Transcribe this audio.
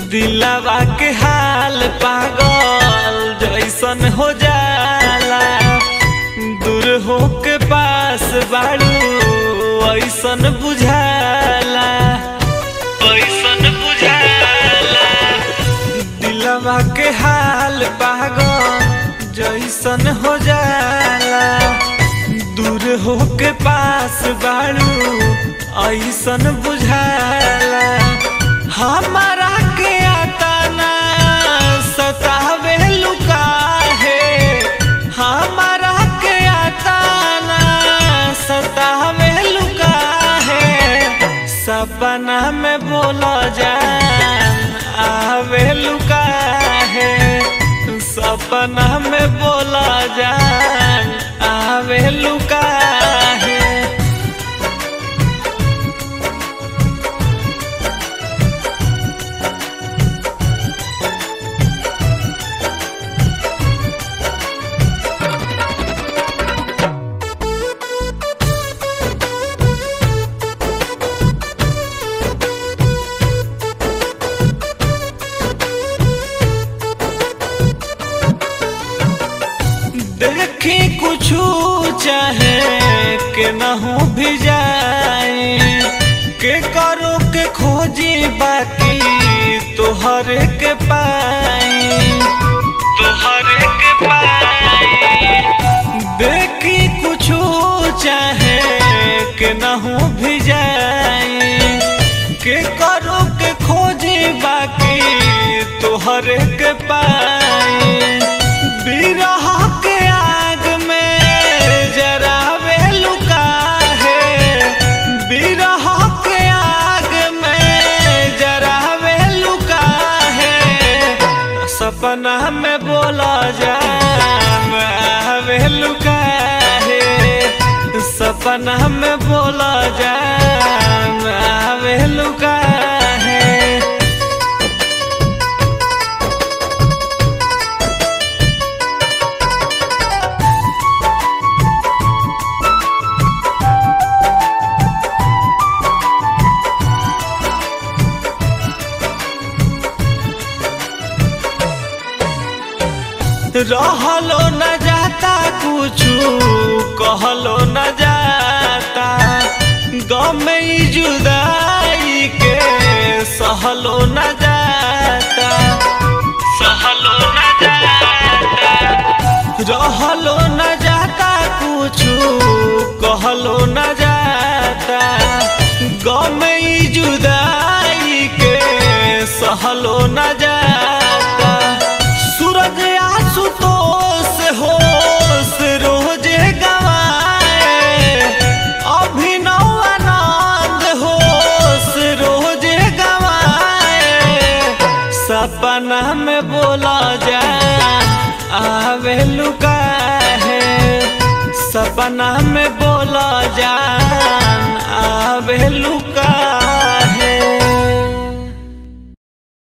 दिलवा के हाल पागल जैसन हो जाला दूर हो के पास बाड़ू ऐसन बुझाला ऐसन बुझाला दिलवा के हाल पागल जैसन हो जाला दूर हो के पास बाड़ू ऐसन बुझाला हमारा के आता ना सतावे लुका है हमारा के आता ना सतावे लुका है सपना में बोला जान आवे लुका है सपना में बोला जान आवे लुका है देखी कुछ चाहे के न हो भी जाए के करो के खोजी बाकी तोहर के पाई तोहर के पाई देखी कुछ चाहे के न हो भी जाए के करो के खोजी बाकी तोहर के पाई बिरह के आग में जरावे लुका है बिरह के आग में जरावे लुका है सपना में बोला जाम आवे लुका है सपना में बोला जाम आवे लुका है रहलो न जाता कुछु कहलो न जाता गम ई जुदाई के सहलो न जाता सहलो न जाता रहलो न जाता कुछु कहलो न जाता गम ई जुदाई के सहलो न जाता सूरज आशुतोष होश रोज गवाए अभिनव आनंद होश रोज गवाए सपना में बोला जाए आवे लुका है सपना में बोला जान आवे लुका